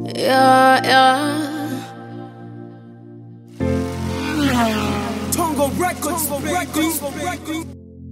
Yeah, yeah. Tongo Records, baby.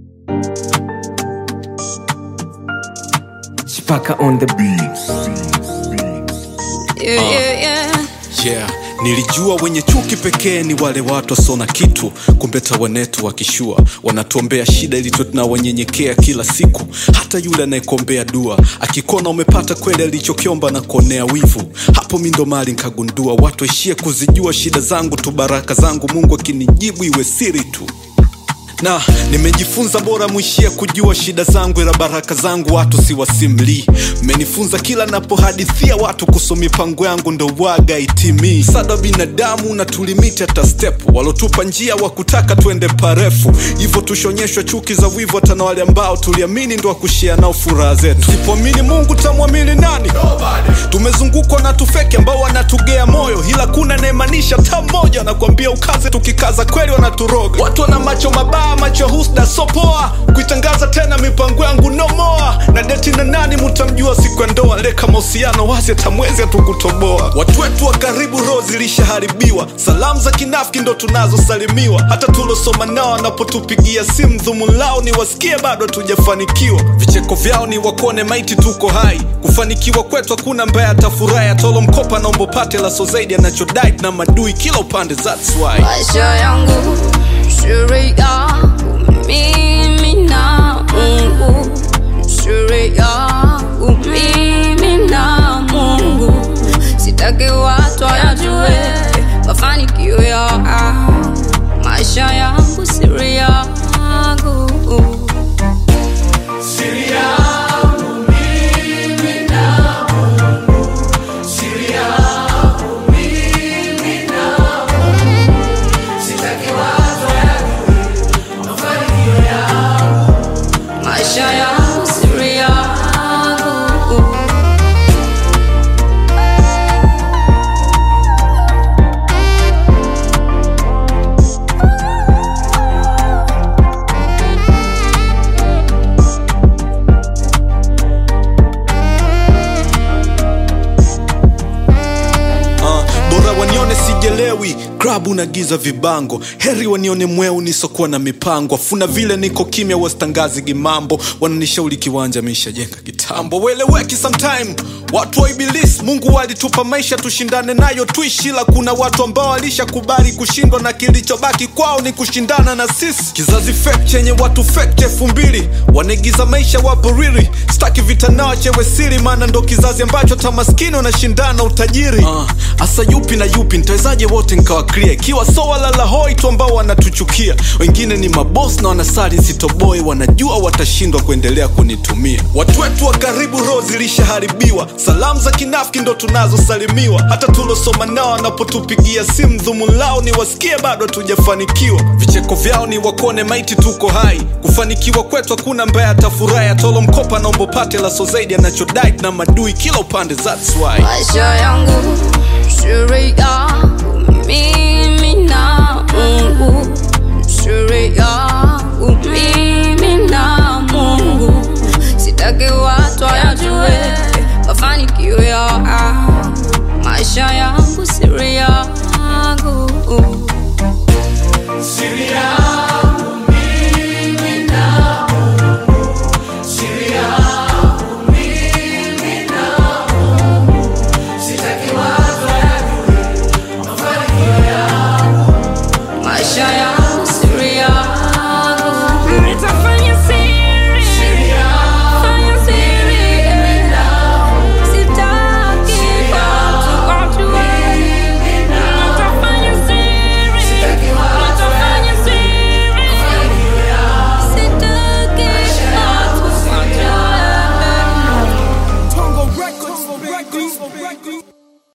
Chipaka on the beats. Yeah, yeah, yeah. yeah nilijua wenye chuki pekee ni wale watu wasona kitu kumbe tawanetu wakishua wanatuombea shida ili tuwe tunawanyenyekea kila siku hata yule anayekuombea dua akikona umepata kweli alichokiomba na kuonea wivu hapo mi ndo mali nkagundua watu waishie kuzijua shida zangu tu baraka zangu mungu akinijibu iwe siri tu na nimejifunza bora mwishie kujua shida zangu ila baraka zangu watu siwasimlii mmenifunza kila napohadithia watu kuhusu mipango yangu ndo waga itimii sada binadamu na tulimiti hata step walotupa njia wa kutaka twende parefu hivyo tushonyeshwa chuki za wivu hata na wale ambao tuliamini ndo wakushia nao furaha zetu sipoamini mungu tamwamini nani tumezungukwa na tufeki ambao wanatugea moyo ila kuna naemanisha ta mmoja nakwambia ukaze tukikaza kweli wanaturoga watu wana macho mabaya macho husda sopoa kuitangaza tena mipango yangu nomoa na deti na nani mutamjua siku ya ndoa leka mahusiano wazi atamwezi hatukutoboa watu wetu wa karibu roho zilishaharibiwa salamu za kinafiki ndo tunazosalimiwa hata tulosoma nao wanapotupigia simu dhumu lao ni wasikie bado hatujafanikiwa vicheko vyao ni wakone maiti tuko hai kufanikiwa kwetu hakuna mbaya atafurahi atolo mkopa naombo pate laso zaidi anachodai na madui kila upande that's why maisha yangu siri yangu mimi na mungu siri yangu mimi na mungu sitaki watu wayajue mafanikio ya maisha yangu siri yangu maisha yangu siri yangu uh, bora wanione sijelewi klabu na giza vibango heri wanione mweu nisokuwa na mipango afuna vile niko kimya wasitangazi gimambo wananishauri kiwanja mishajenga kitambo weleweki sometime watu wa ibilisi mungu walitupa maisha tushindane nayo tuishi ila kuna watu ambao walishakubali kushindwa na kilichobaki kwao ni kushindana na sisi kizazi fake chenye watu fake elfu mbili wanaigiza maisha wapo riri staki vita nao chewe siri maana ndo kizazi ambacho hata maskini wanashindana utajiri hasa uh, yupi na yupi ntawezaje wote nkawa clear ikiwa so walala hoi tu ambao wanatuchukia wengine ni mabos na wanasali sitoboi wanajua watashindwa kuendelea kunitumia watu wetu wa karibu roho zilishaharibiwa salamu za kinafiki ndo tunazosalimiwa hata tulosoma nao wanapotupigia simu dhumu lao ni wasikie bado hatujafanikiwa vicheko vyao ni wakone maiti tuko hai kufanikiwa kwetu hakuna mbaya atafurahi atolo mkopa naombo pate laso zaidi anachodai na madui kila upande that's why maisha yangu siri yangu mimi na mungu siri yangu mimi na mungu sitaki watu wayajue mafanikio